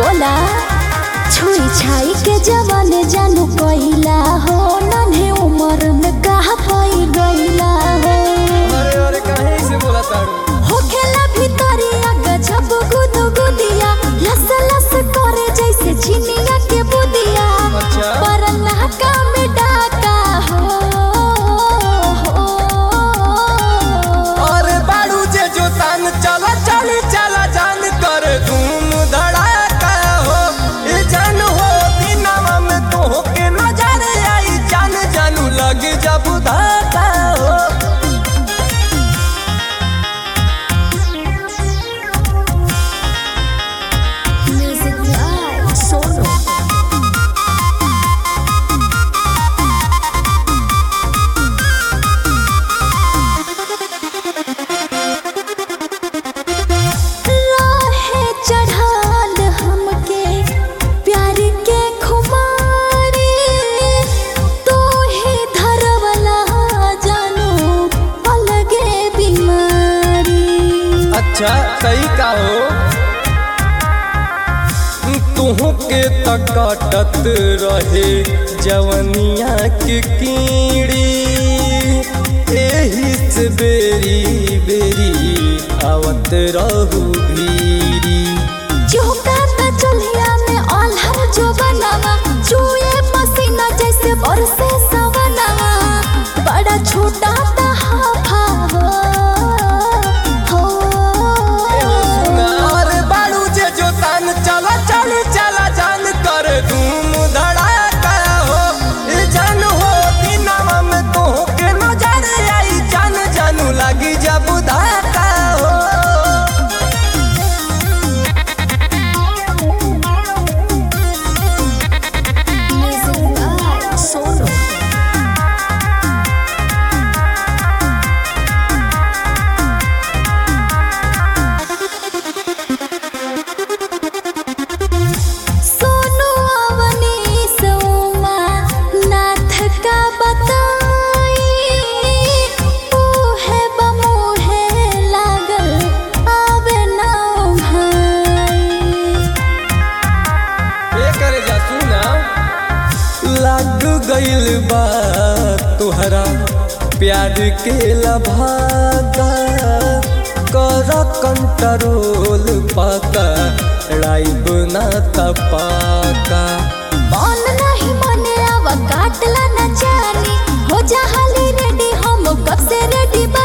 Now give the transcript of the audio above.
बोला छुई छाई के जवान जानू कइला हो नन्हे उम्र में कहा पाई गइला हो अरे अरे काहे से बोला तारू होखेला भितरिया गजब गुदु गुदिया लस लस करे जैसे चिनिया के बुदिया अच्छा। पर नाका में डाका हो अरे बाड़ू जे जो तान चला चली चला जान कर धूम धड़ाका हो ये जान हो दिनवा में तो के नजर आई जान जानू लग जब धाका हो म्यूजिक बाय सोनू राहे चढ़ाल हमके प्यार के खुमारी तू ही धरवला जानू अलगे बीमारी अच्छा सही कहो तुहू के तकटत रहे जवनिया के कीड़ी एही से बेरी बेरी आवत रहू भीरी चौका त चुल्हिया में आल्हर जो बनावा चूहे पसीना जैसे बरसे सवनावा बड़ा छोटा त हाफा हो हो अरे बाड़ू जे जो तान चला चल चला जान कर धूम धड़ाका हो ये जान हो दिनवा में तो के नजर आई जान जानू लगी जब धाका हो म्यूजिक बाय सोनू सोनू अवनी सोमा नाथ का बताई है बमूहे लागल आवे ना भाई ए करे जा सुना लग गइल बा तुहरा प्यार के लभागा कर कंट्रोल पाका राइब ना तपाका मन नहीं मने आवा काटला न जानी हो जा हाली रेडी हम कब से रेडी